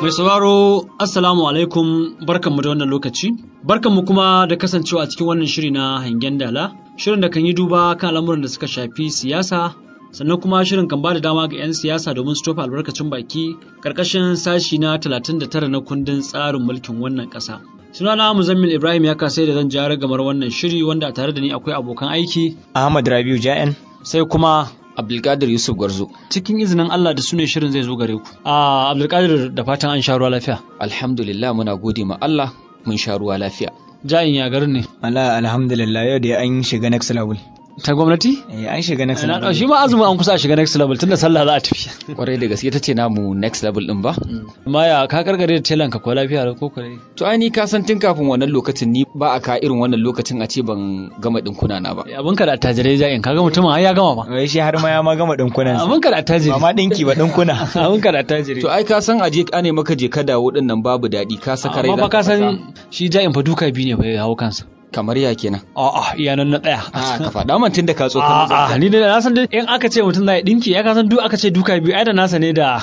Mai sauraro Assalamu alaikum barkanmu da wannan lokaci. Barkanmu kuma da kasancewa a cikin wannan shiri na hangen dala. Shirin da kan yi duba kan al'amuran da suka shafi siyasa sannan kuma shirin kan bada dama ga 'yan siyasa domin su tofa albarkacin baki karkashin sashi na 39 na kundin tsarin mulkin wannan ƙasa. Sunana Muzammil Ibrahim ya kasai da zan jara gamar wannan shiri wanda a tare da ni akwai abokan aiki. Ahmad Rabiu Ja'en. Sai kuma Abdulkadir Yusuf Gwarzo. cikin izinin Allah da sune shirin zai zo gare ku. A Abdulkadir da fatan an sha ruwa lafiya. Alhamdulillah muna gode ma Allah mun sha ruwa lafiya. Ja'in ya garin ne. Allah alhamdulillah yau da an shiga next level. Ta gwamnati? Eh an shiga next Na level. ɗau shi ma azumin an kusa a shiga next level tunda sallah za a tafi. Kwarai da gaske ta ce namu next level din ba. Amma ya ka karkare da telan ka ko lafiya ko kare. To ai ni ka san tun kafin wannan lokacin ni ba a ka irin wannan lokacin a ce ban gama dinkuna na ba. Abin ka da attajirai ja'in kaga mutumin har ya gama ba. Wai shi har ma ya ma gama dinkunan sa. Abin ka da attajiri. Ba ma dinki ba dinkuna. Abin ka da attajiri. To ai ka san aje ka ne maka je ka dawo din nan babu daɗi ka saka rai Amma za fa ka fasa. san shi ja'in fa duka biyu ne fa ya hawo kansa. kamar ya kenan. A'a iya nan na ɗaya. A ka faɗa man tun da ka tsoka A'a ni da na san dai in aka ce mutum zai dinki ya ka san duk aka ce duka biyu ai da nasa ne da.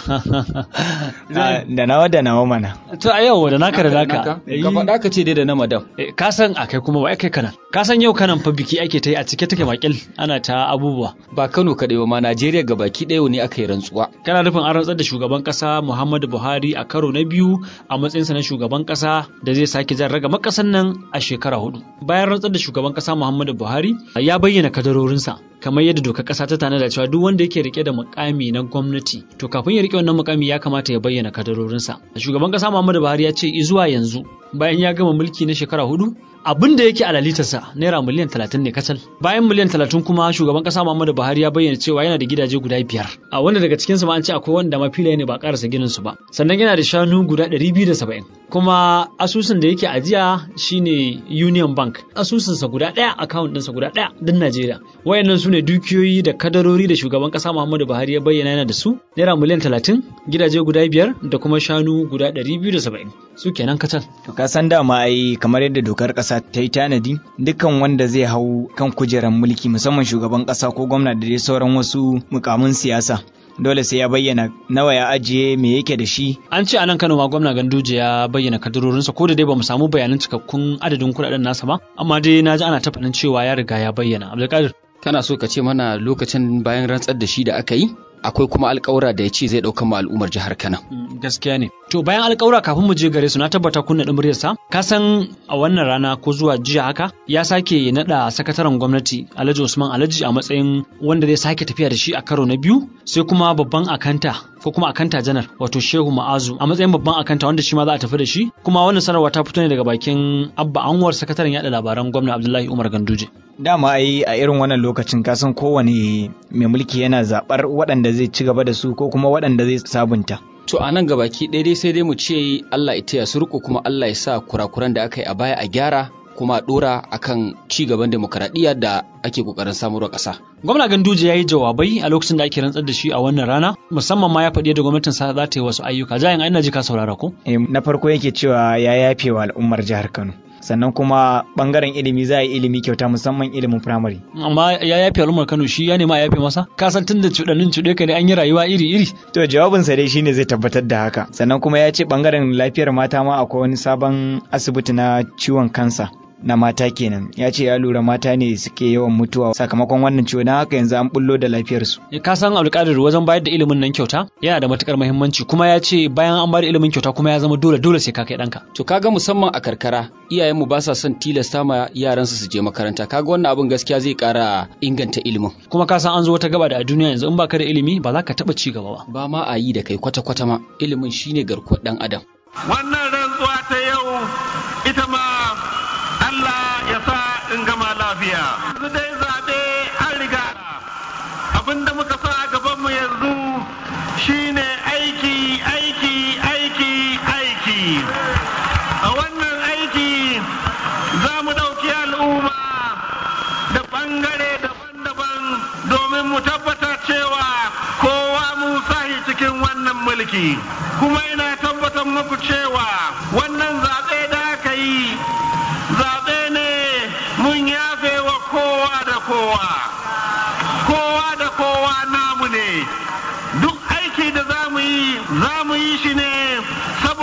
Ah, Da nawa da nawa mana. To a yau da naka da naka. Ka faɗa ka ce dai da na madam. Eh, ka san a kai kuma ba kai kanan ka san yau kanan fa biki ake ta yi a cike take makil ana ta abubuwa Ba Kano kaɗai ba ma Najeriya gabaki ɗaya ne aka yi rantsuwa. kana nufin an rantsar da shugaban kasa Muhammadu Buhari a karo na biyu a matsayinsa na shugaban kasa da zai sake jan raga makasan nan a shekara hudu bayan rantsar da shugaban kasa Muhammadu Buhari ya bayyana kadarorinsa kamar yadda dokar kasa ta tanada cewa duk wanda yake rike da mukami na gwamnati to kafin ya rike wannan mukami ya kamata ya bayyana kadarorinsa shugaban kasa Muhammadu Buhari ya ce zuwa yanzu bayan ya gama mulki na shekara hudu abin da yake a lalitarsa naira miliyan talatin ne kacal bayan miliyan talatin kuma shugaban kasa muhammadu buhari ya bayyana cewa yana da gidaje guda biyar a wanda daga cikinsu ma an ce akwai wanda ma filaye ne ba karasa ginin su ba sannan yana da shanu guda ɗari biyu da saba'in kuma asusun da yake ajiya shine union bank asusunsa guda ɗaya account ɗinsa guda ɗaya din najeriya wayannan su ne dukiyoyi da kadarori da shugaban kasa muhammadu buhari ya bayyana yana da su naira miliyan talatin gidaje guda biyar da kuma shanu guda ɗari biyu da saba'in su kenan kacal To ka san dama ai kamar yadda dokar kasa ta yi tanadi dukkan wanda zai hau kan kujerar mulki musamman shugaban kasa ko gwamna da dai sauran wasu mukamin siyasa dole sai ya bayyana nawa ya ajiye me yake da shi An ce a nan Kano ma gwamna Ganduje ya bayyana kadarorinsa ko da dai bamu samu bayanan cikakkun adadin kuɗaɗen nasa ba, amma dai na ji ana ta faɗin cewa ya riga ya bayyana. Abdulkadir, Kana so ka ce mana lokacin bayan rantsar da shi da aka yi? Akwai kuma alƙawura da ya ce zai ɗauka ma al'ummar jihar Kano. mm, gaskiya ne. To bayan alƙawura kafin mu je gare su na tabbata kunna ɗin muryarsa, ka san a wannan rana ko zuwa jiya haka ya sake naɗa sakataren gwamnati Alhaji Usman Alhaji a matsayin wanda zai sake tafiya da shi a karo na biyu, sai kuma babban akanta ko kuma akanta janar wato Shehu Ma'azu a matsayin babban akanta wanda shi ma za a tafi da shi, kuma wannan sanarwa ta fito ne daga bakin Abba Anwar sakataren yaɗa labaran gwamna Abdullahi Umar Ganduje. dama ai a irin wannan lokacin ka san kowane mai mulki yana zabar waɗanda zai ci gaba da su ko kuma waɗanda zai sabunta To a nan gabaki ɗaya dai sai dai mu ce Allah ya taya su riko kuma Allah ya sa kurakuran da aka yi a baya a gyara kuma a ɗora akan ci gaban demokaradiyya da ake ƙoƙarin samarwa ƙasa. Gwamna Ganduje ya yi jawabai a lokacin da ake rantsar da shi a wannan rana, musamman ma ya faɗi yadda gwamnatin sa za ta yi wasu ayyuka. Jayin ai na ji ka saurara ko? Eh, na farko yake cewa ya yafe wa al'ummar jihar Kano sannan kuma bangaren ilimi za a yi ilimi kyauta musamman ilimin firamare Amma ya yafe al'ummar Kano shi ya nema a yafe masa. Ka san tun da cuɗannin cuɗe ka ne an yi rayuwa iri-iri. to jawabinsa dai shine zai tabbatar da haka sannan kuma ya ce bangaren lafiyar mata ma akwai wani sabon asibiti na ciwon kansa na mata kenan ya ce ya lura mata ne suke yawan mutuwa sakamakon wannan ciwo don haka yanzu an bullo da lafiyarsu Ka san Abdulkadir wajen bayar da ilimin nan kyauta yana da matukar muhimmanci kuma ya ce bayan an bada ilimin kyauta kuma ya zama dole dole sai ka kai ɗanka. To kaga musamman a karkara iyayenmu ba sa son tilasta ma yaransu su je makaranta kaga wannan abin gaskiya zai ƙara inganta ilimin. Kuma ka san an zo wata gaba da a duniya yanzu in baka da ilimi ba za ka taɓa ci gaba ba. Ba ma a yi da kai kwata-kwata ma ilimin shine garkuwar ɗan adam. wannan rantsuwa ta yau ita ma Allah ya sa in gama lafiya. Yanzu dai zaɓe an riga abinda muka sa a gabanmu yanzu shine aiki aiki aiki aiki. A wannan aiki za mu ɗauki al'umma da ɓangare daban-daban domin mu tabbatar cewa kowa mu sahi cikin wannan mulki. Kuma ina tabbatar muku cewa wannan zaɓe da aka yi zaɓe ne mun yafe wa kowa da kowa. Kowa da kowa namu ne. Duk aiki da za mu yi, za mu yi shi ne saboda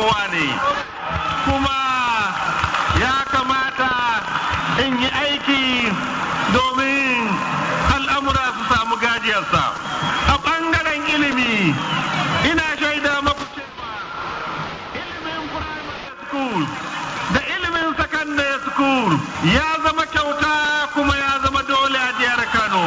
kowa ne kuma ya kamata in yi aiki domin al'amura su samu gajiyarsa a ɓangaren ilimi ina shaida maku cewa ilimin primary school da ilimin secondary school ya zama kyauta kuma ya zama dole a jihar kano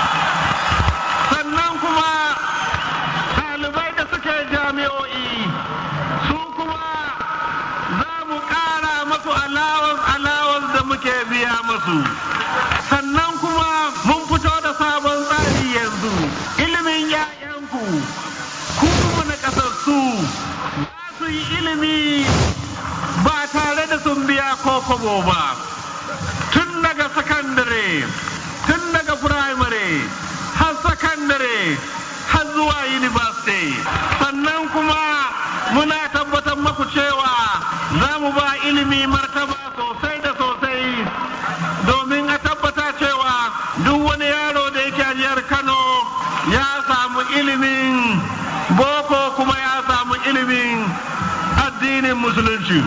sannan kuma ɗalibai da suke jami'o'i su kuma za mu ƙara masu allowance allowance da muke biya masu sannan kuma mun fito da sabon tsari yanzu ilimin 'ya'yanku ku na ƙasassu za su yi ilimi ba tare da sun biya ko kobo ba tun daga sakandare tun daga firamare har sakandare har zuwa university sannan kuma muna tabbatar maku cewa za mu ba ilimi martaba sosai da sosai domin a tabbata cewa duk wani yaro da yake a jihar kano ya samu ilimin boko kuma ya samu ilimin addinin musulunci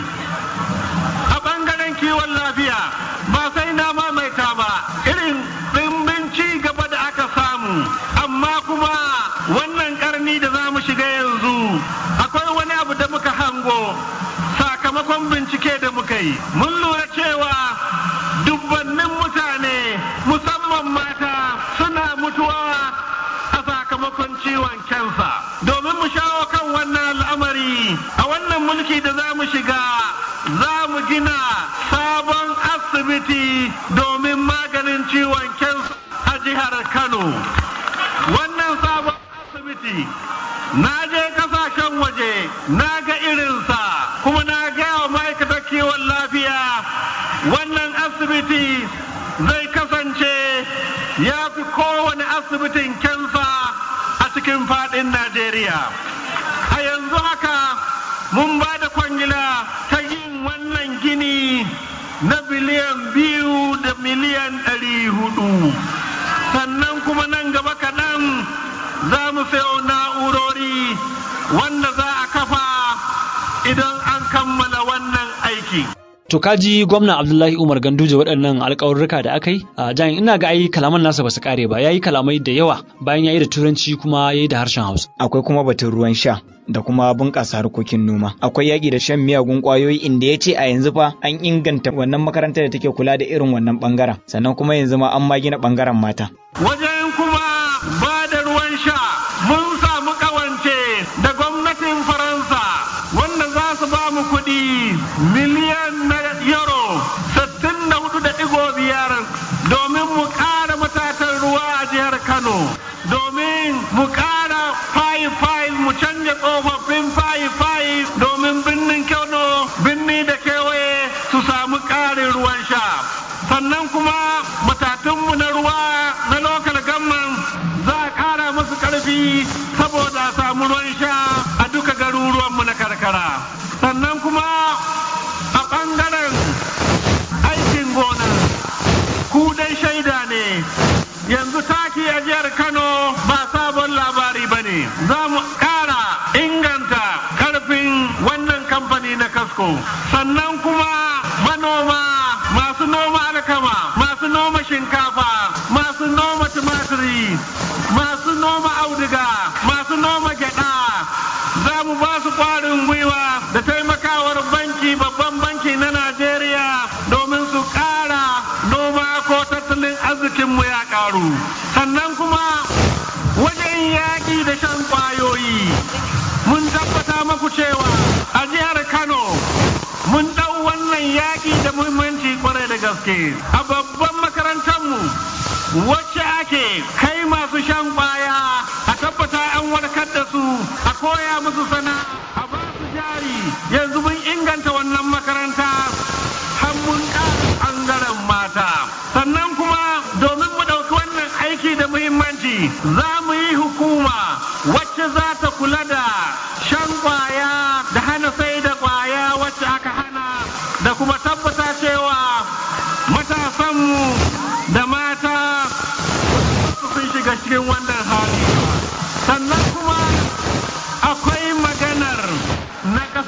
a ɓangaren kiwon lafiya ba sai na mamaita ba irin ɗimbin ci gaba da aka samu amma kuma wannan ƙarni da za mu shiga yanzu akwai wani abu da muka hango sakamakon bincike da muka yi mun lura cewa dubbannin mutane musamman mata suna mutuwa a sakamakon ciwon kansa domin mu shawo kan wannan al'amari a wannan mulki da za mu shiga za mu gina sabon asibiti domin maganin ciwon kansa a jihar kano wannan sabon asibiti na je kasashen waje na ga irinsa kuma na gaya wa ma'aikatar kiwon lafiya wannan asibiti zai kasance ya fi kowane asibitin kansa a cikin fadin najeriya a yanzu haka mun ba da kwangila ta yin wannan gini na biliyan biyu da miliyan ɗari hudu sannan kuma nan gaba kaɗan za mu sayo na'urori wanda za a kafa idan an kammala wannan aiki. To kaji gwamna Abdullahi Umar Ganduje waɗannan alƙawarruka da aka yi a jan ina ga ai kalaman nasa ba su kare ba yayi kalamai da yawa bayan yayi da turanci kuma yayi da harshen Hausa. akwai kuma batun ruwan sha da kuma bunƙasa harkokin noma akwai yaƙi da shan miyagun ƙwayoyi inda ya ce a yanzu fa an inganta wannan makarantar da take kula da irin wannan ɓangaren sannan kuma yanzu ma an ma gina ɓangaren mata Wajen kuma ba da ruwan sha mun samu ƙawance da gwamnatin Faransa wanda za su ba mu kuɗi miliyan na euro 64.5 domin mu ƙara matatan ruwa a jihar Kano domin mu ƙara fayi-fayi mu canja tsofaffin fayi-fayi domin birnin Kano birni da kewaye su samu ƙarin ruwan sha sannan kuma matatunmu na ruwa na lokal gamman za a ƙara musu ƙarfi saboda a samu ruwan sha a duka garuruwanmu na karkara sannan kuma a ɓangaren aikin gona ku dai shaida ne yanzu taki a jihar kano ba sabon labari ba ne za mu ƙara inganta ƙarfin wannan kamfani na kasko sannan kuma manoma masu noma alkama masu noma shinkafa masu noma tumatiri masu noma auduga masu noma gyada za mu ba su ƙwarin gwiwa da taimakawar banki babban banki na najeriya domin su ƙara noma ko tattalin arzikinmu ya ƙaru sannan kuma wajen yaƙi da shan ƙwayoyi mun tabbata maku cewa a jihar kano mun ɗau wannan yaƙi da muhimmanci kwarai da gaske a babban makarantarmu wacce ake kai masu shan ƙwaya a tabbata an warkar da su a koya musu sana'a a ba su jari yanzu mun inganta wannan makaranta har mun ƙara ɓangaren mata sannan kuma domin mu ɗauki wannan aiki da muhimmanci za mu yi hukuma wacce za ta kula da shan ƙwaya da hana sai da ƙwaya wacce aka hana da kuma tabbata cewa matasanmu da mata sun shiga cikin wannan hali sannan kuma akwai maganar na kasassu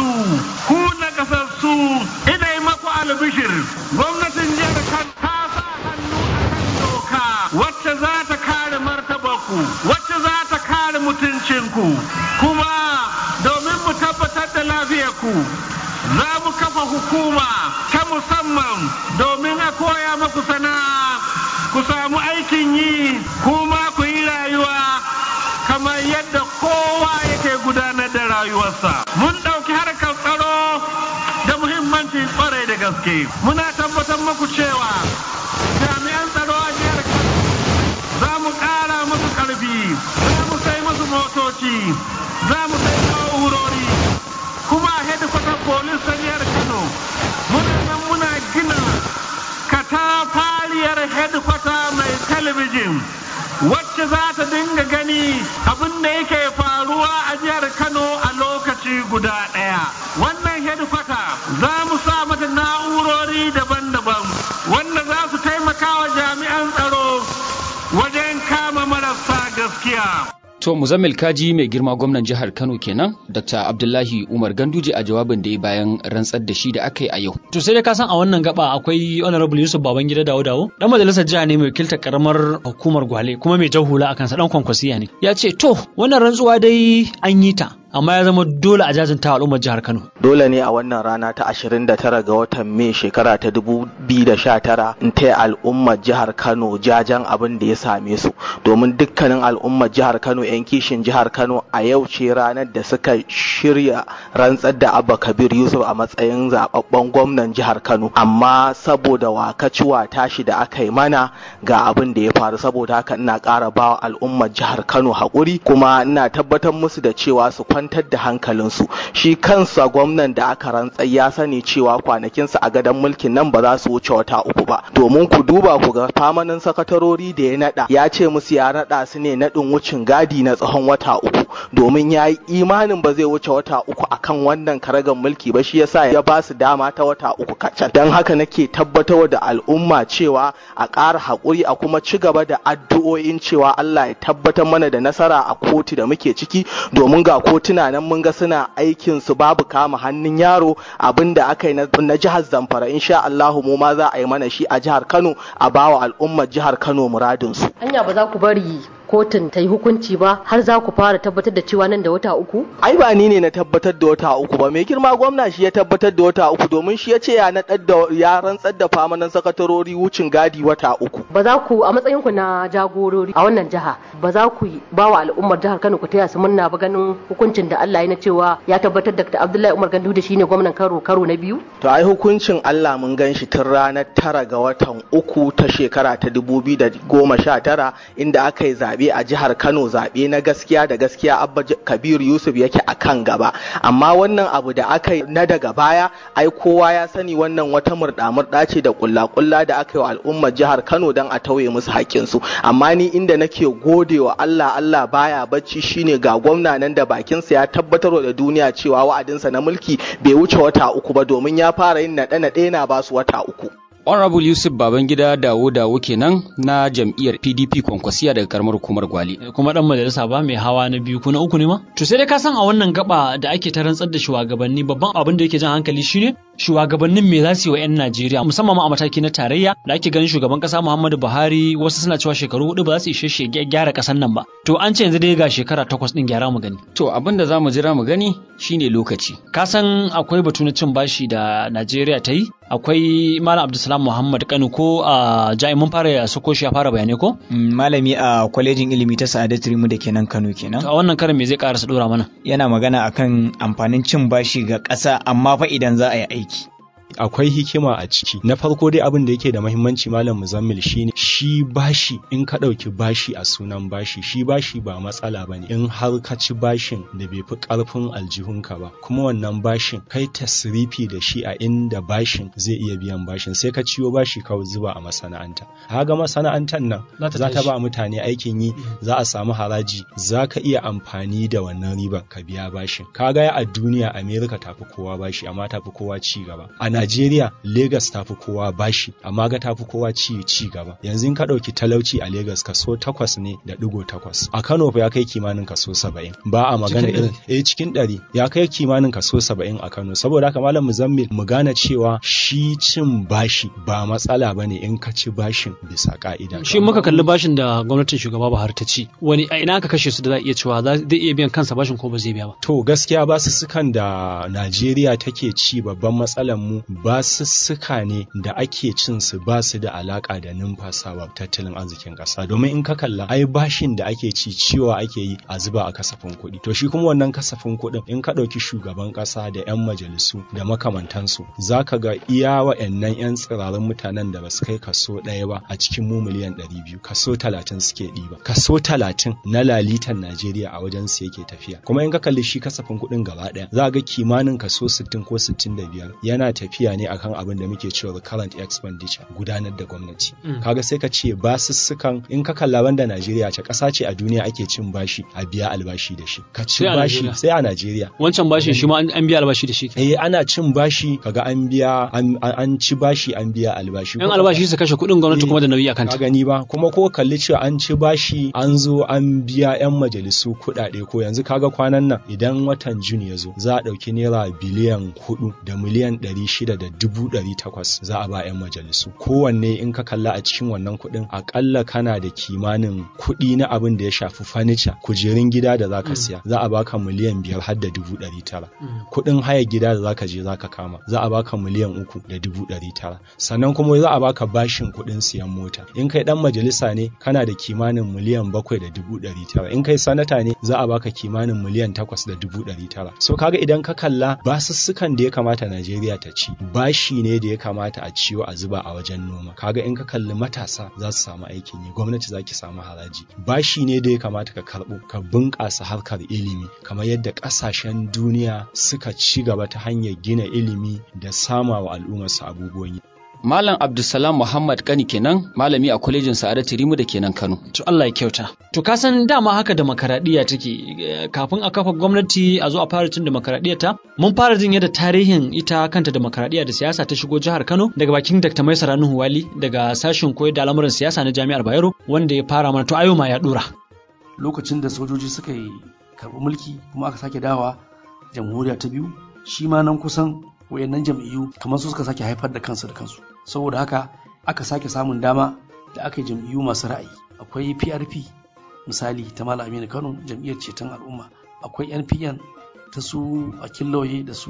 nakasassu ku nakasassu ina yi maku albishir gwamnatin jihar kan ta sa hannu akan doka wacce za ta kare martabarku wacce za ta kare mutuncinku kuma domin mu tabbatar da lafiyarku za mu kafa hukuma ta musamman domin a koya maku sana'a ku samu aikin yi kuma ku yi rayuwa kamar yadda kowa yake gudanar da rayuwarsa mun ɗauki harkar tsaro da muhimmanci kwarai da gaske muna tabbatar muku cewa jami'an tsaro a jihar Kano za mu ƙara musu ƙarfi za mu sai musu motoci za mu sai na'urori kuma a hedikwatar polis ta jihar Kano muna nan muna gina katafariyar hedikwata mai talabijin wacce za ta dinga gani abin da yake faruwa a jihar Kano a lokaci guda ɗaya. Wannan hedikwata za mu sa mata na'urori daban-daban wanda za su taimaka wa jami'an tsaro wajen kama marasa gaskiya. To Muzammil Kaji mai girma gwamnan jihar Kano kenan, Dr. Abdullahi Umar Ganduje a jawabin da ya bayan rantsar da shi da aka yi a yau. To sai dai ka san a wannan gaba akwai Honorable Yusuf Babangida Dawo Dawo, dan majalisar jiha ne mai wakiltar karamar hukumar Gwale kuma mai jan hula akan sa dan kwankwasiya ne. Ya ce to wannan rantsuwa dai an yi ta amma ya zama dole a jajinta al'ummar jihar Kano. Dole ne a wannan rana ta 29 ga watan Mai shekara ta 2019 in taya al'ummar jihar Kano jajan abin da ya same su domin dukkanin al'ummar jihar Kano 'yan kishin jihar Kano a yau ce ranar da suka shirya rantsar da Abba Kabir Yusuf a matsayin zababben gwamnan jihar Kano amma saboda wakaciwa tashi da aka yi mana ga abin da ya faru saboda haka ina ƙara bawa al'ummar jihar Kano haƙuri kuma ina tabbatar musu da cewa su kwantar da hankalinsu shi kansa gwamnan da aka rantsar ya sani cewa kwanakinsa a gadon mulkin nan ba za su wuce wata uku ba domin ku duba ku ga famanin sakatarori da ya nada ya ce musu ya nada su ne nadin wucin gadi na tsawon wata uku domin ya yi imanin ba zai wuce wata uku akan wannan karagan mulki ba shi yasa ya ba su dama ta wata uku kacal don haka nake tabbatar da al'umma cewa a ƙara haƙuri a kuma ci gaba da addu'o'in cewa Allah ya tabbatar mana da nasara a kotu da muke ciki domin ga kotuna nan mun ga suna aikin su babu kama hannun yaro abin da aka yi na jihar Zamfara insha Allahu mu ma za a yi mana shi a jihar Kano a bawa al'ummar jihar Kano muradin su Anya ba za ku bari kotun ta yi hukunci ba har za ku fara tabbatar da cewa nan da wata uku? ai ba ni ne na tabbatar da wata uku ba mai girma gwamna shi ya tabbatar da wata uku domin shi ya ce ya naɗar da ya rantsar da famanan sakatarori wucin gadi wata uku Ba za ku a matsayin ku na jagorori a wannan jiha ba za ku ba wa al'ummar jihar Kano ku taya su murna ba ganin hukuncin da Allah ya na cewa ya tabbatar da Abdullahi Umar Gandu da shine gwamnan karo karo na biyu? to ai hukuncin Allah mun gan shi tun ranar tara ga watan uku ta shekara ta dubu biyu da goma sha tara inda aka yi zaɓe a jihar Kano zaɓe na gaskiya da gaskiya Abba Kabir Yusuf yake a kan gaba amma wannan abu da aka yi na daga baya ai kowa ya sani wannan wata murɗa-murɗa ce da kulla-kulla da aka yi wa al'ummar jihar Kano don a tauye musu haƙƙinsu amma ni inda nake gode wa Allah Allah baya bacci shine ga gwamna nan da bakinsa ya tabbatar da duniya cewa wa'adinsa na mulki bai wuce wata uku ba domin ya fara yin naɗe-naɗe na basu wata uku. Honorable Yusuf Babangida Dawo Dawo kenan na jam'iyyar PDP Kwankwasiya daga karamar hukumar Gwale. kuma dan majalisa ba mai hawa na biyu ko na uku ne ma to sai dai ka san a wannan gaba da ake ta rantsar da shugabanni babban abin da yake jan hankali shine shugabannin me za su yi wa 'yan Najeriya musamman ma a mataki na tarayya da ake ganin shugaban kasa Muhammadu Buhari wasu suna cewa shekaru hudu ba za su ishe shi ya gyara kasan nan ba to an ce yanzu dai ga shekara takwas din gyara mu gani To abin da za mu jira mu gani shine lokaci. ka san akwai batu na cin bashi da Najeriya ta yi akwai Malam Abdulsalam Muhammad Kano ko a jami'in mun fara sako shi ya fara bayanai ko Mm, malami a kwalejin ilimi ta Sa'adat Rimu da kenan Kano kenan to a wannan karin me zai karasa dora mana yana magana akan amfanin cin bashi ga ƙasa amma fa idan za a yi aiki akwai hikima a ciki na farko dai abin da yake da mahimmanci malam muzammil shine shi bashi in ka ɗauki bashi a sunan bashi shi bashi ba matsala ba ne in har ka ci bashin da bai fi ƙarfin aljihunka ba kuma wannan bashin kai tasrifi da shi a inda bashin zai iya biyan bashin sai ka ciyo bashi ka zuba a masana'anta haga masana'antar nan Za ta za ta tashi. ba mutane aikin yi za a samu haraji za ka iya amfani da wannan ribar ka biya bashin kaga a duniya america tafi kowa bashi amma tafi kowa ci gaba a Najeriya Lagos ta fi kowa bashi amma ga ta fi kowa ci ci gaba yanzu yanzu in ka ɗauki talauci a Legas kaso takwas ne da ɗigo takwas a Kano fa ya kai kimanin kaso saba'in ba a magana Cikin irin eh cikin ɗari ya kai kimanin kaso saba'in a Kano saboda haka malam Muzammil mu gane cewa shi cin bashi ba matsala bane in ka ci bashin bisa ka'ida shi muka kalli bashin da gwamnatin shugaba Buhari ta ci wani a ina aka kashe su da za a iya cewa za- zai iya biyan kansa bashin ko ba zai biya ba To gaskiya basussukan da Najeriya take ci babban matsalar mu basussuka ne da ake cin su ba su da alaka da numfasawa tattalin arzikin ƙasa domin in ka kalla ai bashin da ake ci ciwa ake yi a zuba a kasafin kuɗi to shi kuma wannan kasafin kuɗin in ka ɗauki shugaban ƙasa da 'yan majalisu da makamantansu za ka ga iya wa'annan 'yan tsirarin mutanen da ba su kai kaso ɗaya ba a cikin mu miliyan ɗari biyu kaso talatin suke ɗiba kaso talatin na lalitan Najeriya a wajen su yake tafiya kuma in ka kalli shi kasafin kuɗin gaba ɗaya za ga kimanin kaso 60 ko 65 yana tafiya ne akan abin da muke cewa current expenditure gudanar da gwamnati Mm. kaga sai ka ce basussukan in ka kalla banda Najeriya ce ƙasa ce a duniya ake cin bashi a biya albashi da shi ka ci Sai a bashi Najeriya. sai a Najeriya wancan bashin shi ma an an biya albashi da shi eh ana cin bashi kaga an biya an, an- an ci bashi an biya albashi yan albashi su kashe kuɗin gwamnati Eh, kuma da nauyi a ka kanta gani ba kuma ko kalli cewa an ci bashi an zo an biya 'yan majalisu kuɗaɗe ko yanzu kaga kwanan nan idan watan juni ya zo za a ɗauki naira biliyan hudu da miliyan ɗari shida da dubu ɗari takwas za a ba 'yan majalisu kowanne in ka kalla a cikin wannan kuɗin aƙalla kana da kimanin kuɗi na abin da ya shafi fanica kujerun gida da za ka siya za a baka miliyan biyar har da dubu ɗari tara kuɗin haya gida da zaka je zaka kama za a baka miliyan uku da dubu ɗari tara sannan kuma za a baka bashin kuɗin siyan mota in kai ɗan majalisa ne kana da kimanin miliyan bakwai da dubu ɗari tara in kai sanata ne za a baka kimanin miliyan takwas da dubu ɗari tara so kaga idan ka kalla basussukan da ya kamata Najeriya ta ci bashi ne da ya kamata a ciwo a zuba a wajen noma kaga in ka kalli matasa za su samu aikin yi gwamnati za ki samu haraji bashi ne da ya kamata ka karɓo ka bunƙasa harkar ilimi kamar yadda ƙasashen duniya suka ci gaba ta hanyar gina ilimi da sama wa al'ummarsu abubuwan yi Malam Abdulsalam Muhammad Kani kenan malami a kwalejin Sa'adatu Rimu da kenan Kano. to Allah ya kyauta to ka san dama haka demokaradiyya take eh, kafin a kafa gwamnati a zo a fara cin demokaradiyya ta mun fara jin yadda tarihin ita kanta demokaradiyya da siyasa ta shigo jihar Kano daga bakin Dr. Maisara Nuhu Wali daga sashen koyar da al'amuran siyasa na Jami'ar Bayero wanda ya fara mana to ayo ma ya dora lokacin da sojoji suka yi karɓi mulki kuma aka sake dawa jamhuriya ta biyu shi ma nan kusan wayannan jam'iyyu kamar su suka sake haifar da kansu da kansu saboda haka aka sake samun dama da aka yi jam'iyyu masu ra'ayi akwai PRP misali ta Malam Aminu Kano jam'iyyar ceton al'umma akwai NPN ta su Akil Lauye da su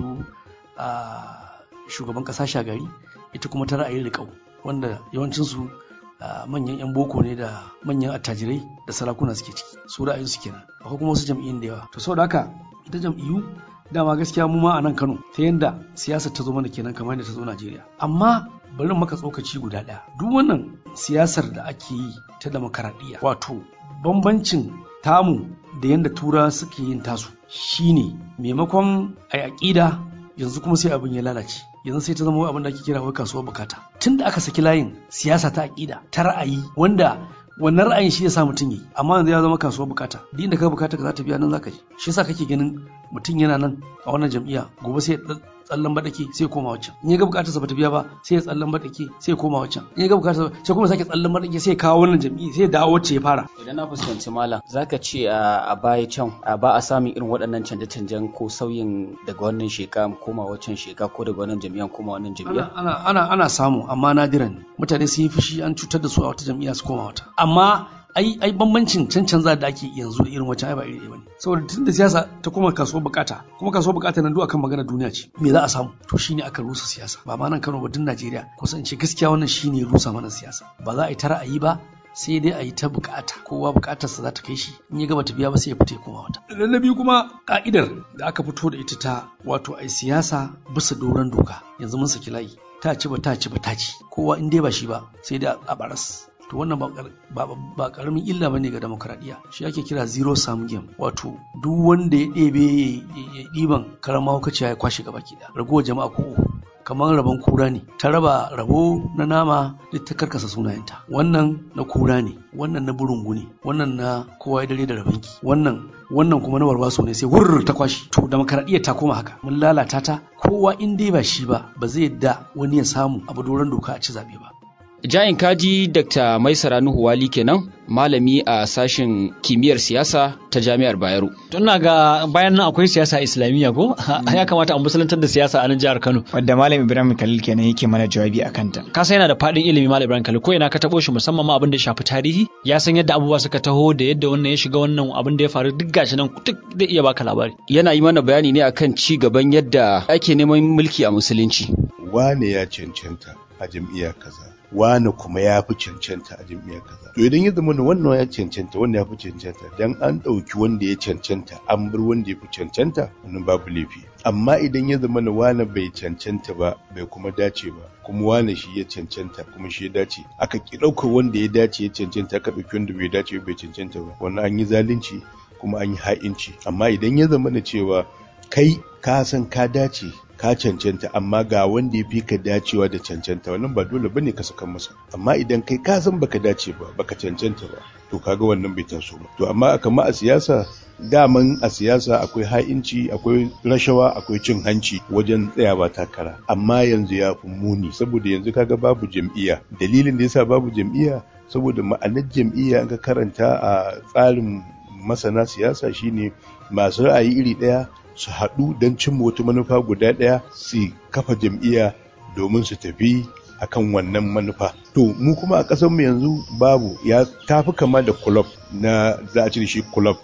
a shugaban ƙasa Shagari ita kuma ta ra'ayin riƙau wanda yawancinsu a manyan 'yan boko ne da manyan attajirai da sarakuna suke ciki su ra'ayin su kenan akwai kuma wasu jam'iyyun da yawa to saboda haka ita jam'iyyu dama gaskiya mu ma a nan Kano ta yanda siyasar ta zo mana kenan kamar yadda ta zo Najeriya amma bari maka tsokaci guda ɗaya duk wannan siyasar da ake yi ta demokaradiyya wato bambancin tamu da yanda tura suke yin tasu shine maimakon a aƙida yanzu kuma sai abin ya lalace yanzu sai ta zama abin da ake kira wai kasuwar bukata tun da aka saki layin siyasa ta aƙida ta ra'ayi wanda wannan ra'ayin shi ya sa mutum yi amma yanzu ya zama kasuwar bukata duk inda ka bukata ka za ta biya nan zaka je shi yasa kake ganin mutum yana nan a wannan jam'iyya gobe sai ya tsallan baɗake sai ya koma waccan in ya ga bukatarsa bata biya ba sai ya tsallan baɗake sai ya koma waccan in ya ga bukatarsa sai kuma sake tsallan baɗake sai ya kawo wannan jam'iyya sai ya dawo wacce ya fara Idan na fuskanci malam zaka ce a a baya can a ba a samun irin waɗannan canje-canjen ko sauyin daga wannan sheka koma waccan sheka ko daga wannan jami'an koma wannan jami'a. ana ana ana samu amma nadiran ne mutane sun yi fushi an cutar da su a wata jam'iyya su koma wata amma ai ai bambancin cancanza da ake yanzu da irin wancan ai ba iri ɗaya bane saboda tunda siyasa ta koma kasuwar bukata kuma kasuwar bukata nan duk akan magana duniya ce me za a samu to shine aka rusa siyasa ba ma nan Kano ba duk Najeriya kusan ce gaskiya wannan shine rusa mana siyasa ba za a yi ta ra'ayi ba sai dai a yi ta bukata kowa bukatarsa za ta kai shi in ya gaba ta biya ba sai ya fita ya koma wata na biyu kuma ka'idar da aka fito da ita ta wato ai siyasa bisa doron doka yanzu mun saki layi ta ci ba ta ci ba ta ci kowa in dai ba shi ba sai dai a baras to wannan ba kar- ba ba karamin illa bane ga demokradiyya shi ake kira zero sum game wato duk wanda ya ɗebe ya- ya ɗiban karama hukaciya ya kwashe gaba ki da ragowar jama'a ko uku kamar rabon kura ne ta raba rabo na nama duk ta karkasa sunayenta wannan na kura ne wannan na burungu ne wannan na kowa ya dare da rabanki wannan wannan kuma na warwaso ne sai wurr ta kwashi to demokaradiyya ta koma haka mun lalata ta kowa in dai ba shi ba ba zai yadda wani ya samu abu doron doka a ci zabe ba Jayin kaji Dr. Maisara Nuhu Wali kenan malami a sashen kimiyyar siyasa ta Jami'ar Bayero. Tun ga bayan nan akwai siyasa islamiyya ko ya kamata a musulantar da siyasa a nan jihar Kano. Wadda Malam Ibrahim Khalil kenan yake mana jawabi a kanta. Ka san yana da faɗin ilimi Malam Ibrahim Khalil ko ina ka taɓo shi musamman ma abin da ya shafi tarihi ya san yadda abubuwa suka taho da yadda wannan ya shiga wannan abin da ya faru duk gashi nan duk zai iya baka labari. Yana yi mana bayani ne akan ci gaban yadda ake neman mulki a musulunci. Wane ya cancanta a jam'iyya kaza. wane kuma ya fi cancanta a jam'iyyar kaza to idan ya zama da wannan ya cancanta wannan ya fi cancanta dan an ɗauki wanda ya cancanta an bar wanda ya fi cancanta wannan babu laifi amma idan ya zama da wane bai cancanta ba bai kuma dace ba kuma wane shi ya cancanta kuma shi ya dace aka ki ɗaukar wanda ya dace ya cancanta aka ɗauki wanda bai dace bai cancanta ba wannan an yi zalunci kuma an yi ha'inci amma idan ya zama da cewa kai ka san ka dace ka cancanta amma ga wanda ya fi ka dacewa da cancanta wannan ba dole bane ka saka masa amma idan kai ka san baka dace ba baka cancanta ba to kaga wannan bai taso ba to amma kama a siyasa daman a siyasa akwai ha'inci akwai rashawa akwai cin hanci wajen tsayawa takara amma yanzu ya fi muni saboda yanzu kaga babu jam'iyya dalilin da yasa babu jam'iyya saboda ma'anar jam'iyya ka karanta a tsarin masana siyasa shine masu ra'ayi iri ɗaya su haɗu don cimma wata manufa guda ɗaya su kafa jam'iyya domin su tafi akan wannan manufa to mu kuma a ƙasarmu yanzu babu ya tafi kama da club na za a cire shi club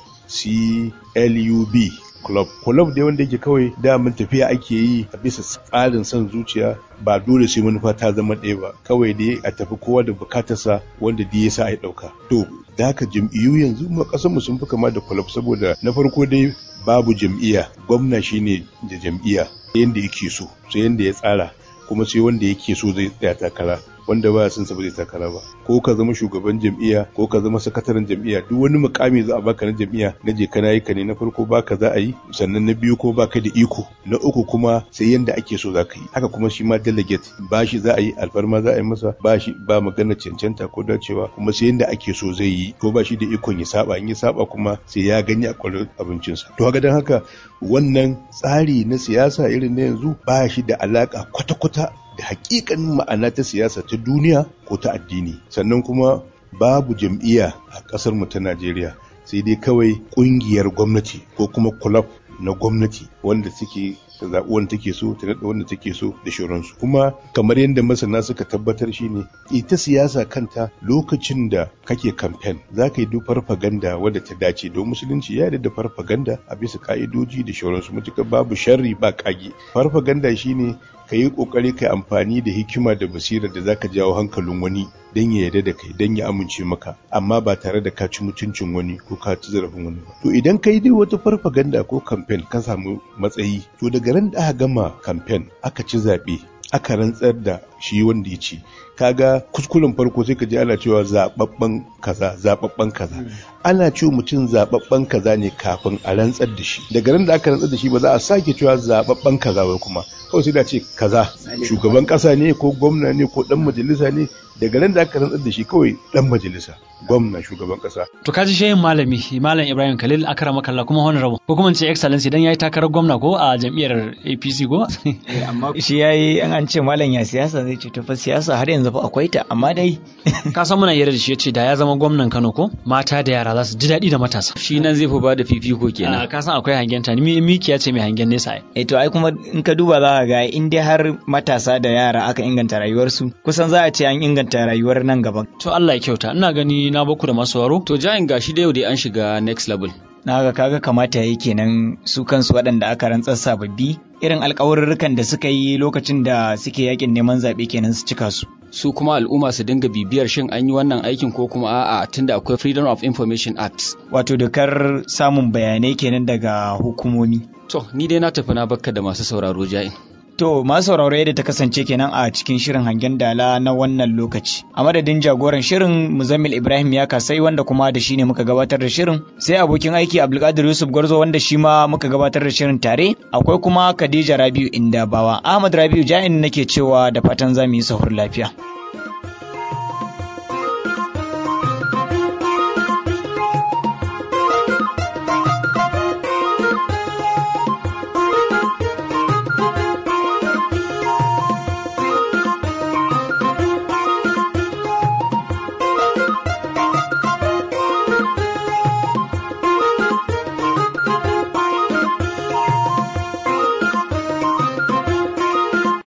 club club club dai wanda yake kawai daman tafiya ake yi a bisa tsarin son zuciya ba dole sai manufa ta zama ɗaya ba kawai dai a tafi kowa da bukatarsa wanda da ya sa a ɗauka to da haka jam'iyyu yanzu mu ƙasar mu sun fi kama da club saboda na farko dai babu jam'iyya gwamna shine da jam'iyya yanda yake so sai yanda ya tsara kuma sai wanda yake so zai tsaya takara wanda ba son sa ba zai takara ba ko ka zama shugaban jam'iyya ko ka zama sakataren jam'iyya duk wani mukami za a baka na jam'iyya na je kana yi ka ne na farko baka za a yi sannan na biyu ko baka da iko na uku kuma sai yanda ake so za ka yi haka kuma shi ma delegate ba shi za a yi alfarma za a yi masa ba shi ba magana cancanta ko dacewa kuma sai yanda ake so zai yi ko ba shi da ikon ya saba in ya saba kuma sai ya gani a kwarar abincinsa to haka dan haka wannan tsari na siyasa irin na yanzu ba shi da alaka kwata-kwata da hakikanin ma'ana ta siyasa ta duniya ko ta addini sannan kuma babu jam'iyya a ƙasar mu ta Najeriya sai dai kawai ƙungiyar gwamnati ko kuma club na gwamnati wanda suke ta zaɓi wanda take so ta naɗa wanda take so da shauransu kuma kamar yadda masana suka tabbatar shine ita siyasa kanta lokacin da kake kamfen za ka yi duk farfaganda wadda ta dace don musulunci ya da farfaganda a bisa ka'idoji da shauransu matuƙar babu sharri ba kage farfaganda shine ka yi ƙoƙari ka amfani da hikima da basira da zaka jawo hankalin wani don ya yarda da kai don ya amince maka amma ba tare da ka ci mutuncin wani ko ka ci zarafin wani ba to idan ka yi dai wata farfaganda ko kamfen ka samu matsayi to daga ran da aka gama kamfen aka ci zaɓe aka rantsar da shi wanda ya ci kaga kuskuren farko sai ka ji ana cewa zababben kaza zababben kaza ana cewa mutum zababben kaza ne kafin a rantsar da shi daga ran da aka rantsar da shi ba za a sake cewa zababben kaza ba kuma kawai sai da ce kaza shugaban kasa ne ko gwamna ne ko dan majalisa ne daga ran da aka rantsar da shi kawai dan majalisa gwamna shugaban kasa to kaji shehin malami malam Ibrahim Khalil akrama kallah kuma honorable ko kuma ce excellence idan yayi takarar gwamna ko a jam'iyyar APC ko amma shi yayi an an ce malam ya siyasa zai ce to fa siyasa har yanzu fa akwai ta amma dai ka san muna hira da shi yace da ya zama gwamnan Kano ko mata da yara za su ji daɗi da matasa shi nan zai fi ba da fifiko kenan ka san akwai hangen ta ni mikiya ce mai hangen nesa ai eh to ai kuma in ka duba za ka ga in dai har matasa da yara aka inganta rayuwarsu kusan za a ce an inganta rayuwar nan gaban to Allah ya kyauta ina gani na baku da masu waro to jayin gashi da yau dai an shiga next level na ga kaga kamata yayi kenan su kansu waɗanda aka rantsar sababbi irin alkawarurrukan da suka yi lokacin da suke yakin neman zaɓe kenan su cika su su kuma al'umma su dinga bibiyar shin an yi wannan aikin ko kuma a'a tunda akwai freedom of information act wato dokar samun bayanai kenan daga hukumomi to ni dai na tafi na bakka da masu sauraro ja'in To masu sauraro yadda ta kasance kenan a cikin shirin hangen dala na wannan lokaci. A madadin jagoran shirin Muzammil Ibrahim ya kasai wanda kuma da shi ne muka gabatar da shirin. Sai abokin aiki Abdulkadir Yusuf Gwarzo wanda shi ma muka gabatar da shirin tare. Akwai kuma Khadija Rabiu Indabawa. Ahmad Rabiu Ja'in nake cewa da fatan za mu yi sahur lafiya.